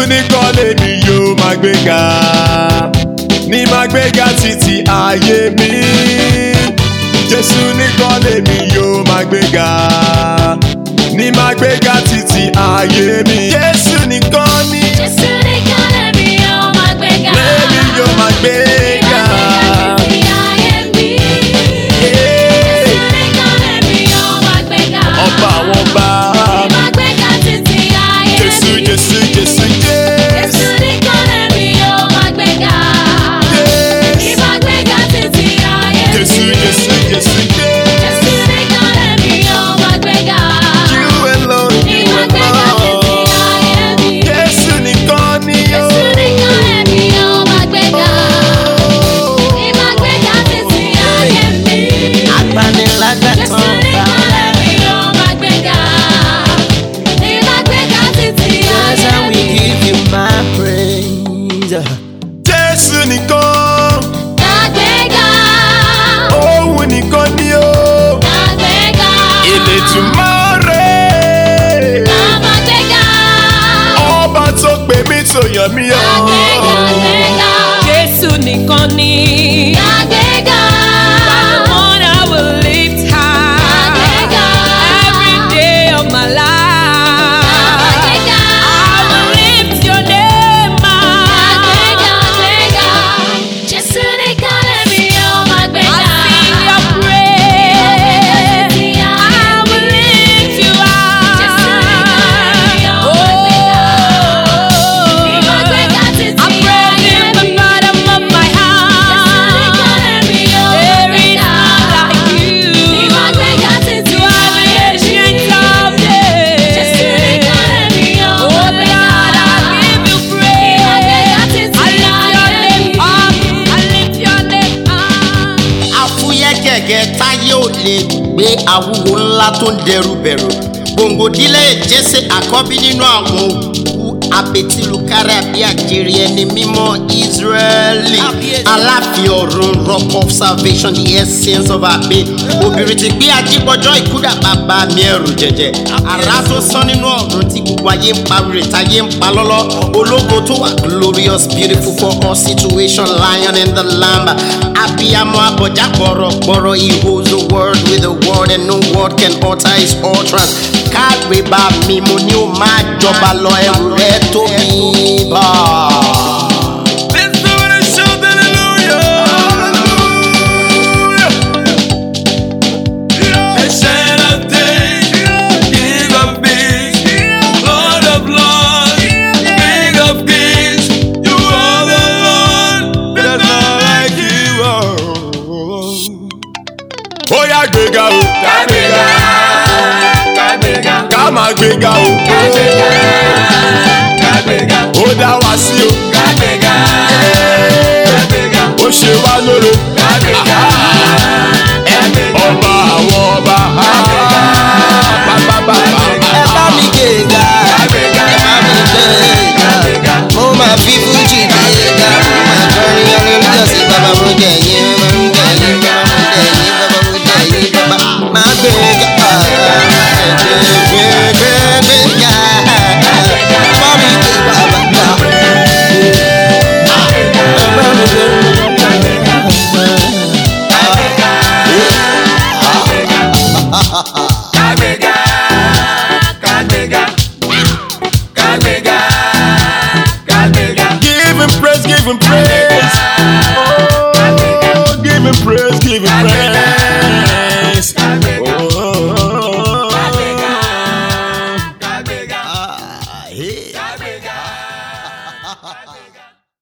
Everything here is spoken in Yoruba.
nìkan lèmi yóò máa gbéga ní máa gbéga títí ayé mi jésù nìkan lèmi yóò máa gbéga ní máa gbéga títí ayé mi jésù nìkan ni Jésù nìkan lèmi yóò máa gbéga. lèmi yóò máa gbéga. Títí ayé mi. Hey, Jésù nìkan lèmi yóò máa gbéga. ọba àwọn ọba Máa gbéga títí ayé jésù mi. jésù jésù Jésù jésù nìkan lèmi yóò máa gbéga. jésù Máa gbéga títí ayé mi. jésù jésù jésù Jésù jésù. nìkan lèmi yóò máa gbéga. You alone, you Máa gbéga títí alone. ayé mi. Jésù nìkan ni ó. Jésù nìkan lèmi yóò máa gbéga. Máa gbéga títí ayé mi. Agbanilágbàtàn Jésù nìkan lèmi yóò máa gbéga. Máa gbéga títí Yes, ayé and we mi. give you my praise. Jésù nìkan, Máa gbéga. òun nìkan ni ó. Máa gbéga. Elédùmarè, Máa gbéga. ọba tó pè mí tó yàn mí Máa gbéga, ọ́. gbéga. Jésù nìkan ni. Máa gbéga. The one I will lift high. Gbéga. Every day of my Máa life. gbéga. I will lift your name Máa gbéga, high. gbéga. Jésù nìkan lèmi yóò máa I gbéga. sing your praise. I will lift you Jésù nìkan lèmi high. yóò máa gbéga. Máa gbéga Oh, títí I pray ayé in the mi. bottom of my heart. lèmi yóò There máa is gbéga. none like you. Máa gbéga títí You are the ayé mi. ancient of Jésù days. nìkan lèmi yóò Oh máa Lord, gbéga. I give you praise. Máa gbéga títí I lift your ayé name mi. up. I lift your name up. àfúyẹ́ gẹ̀gẹ́ táyé ò lè gbé àwúwo ńlá tó ń dẹrù bẹ̀rù gbòǹgòdílé jésè àkọ́bí nínú àwọn òkú abetilukárí àbí àjèrè ẹni mímọ́ israẹli aláàfin ọ̀run rock of salvation the essence of our being obìnrin ti gbé ajíbọjọ́ ìkúdà bàbá mi ẹrù jẹjẹ àrà tó sán nínú ọ̀run tí gbogbo ayé ń pa rè táyé ń pa lọ́lọ́ ológo tó wà glorious beautiful for all situation lion in the lamb abiyamọ abọjá gbọrọgbọrọ he holds the world with the word and no word can alter his utterance káàgbé bá mi mo ní o máa jọba lọ ẹrù rẹ tó mi bá. Let's do it and shout hallelujah. Ancient of days, King of peace, Lord of lords, King of kings. You are the Lord, there's none like you. Ó yá gbéga o, ká gbéga, ká gbéga, ká máa gbéga o, ká gbéga, ká gbéga, ó dá wa sí o, ká gbéga, ká gbéga, ó ṣe wá lóore, ká gbéga, ká gbéga, ọba àwọn ọba, bàbá ẹ bá mi gbéga ẹ bá mi gbéga mo máa fi fún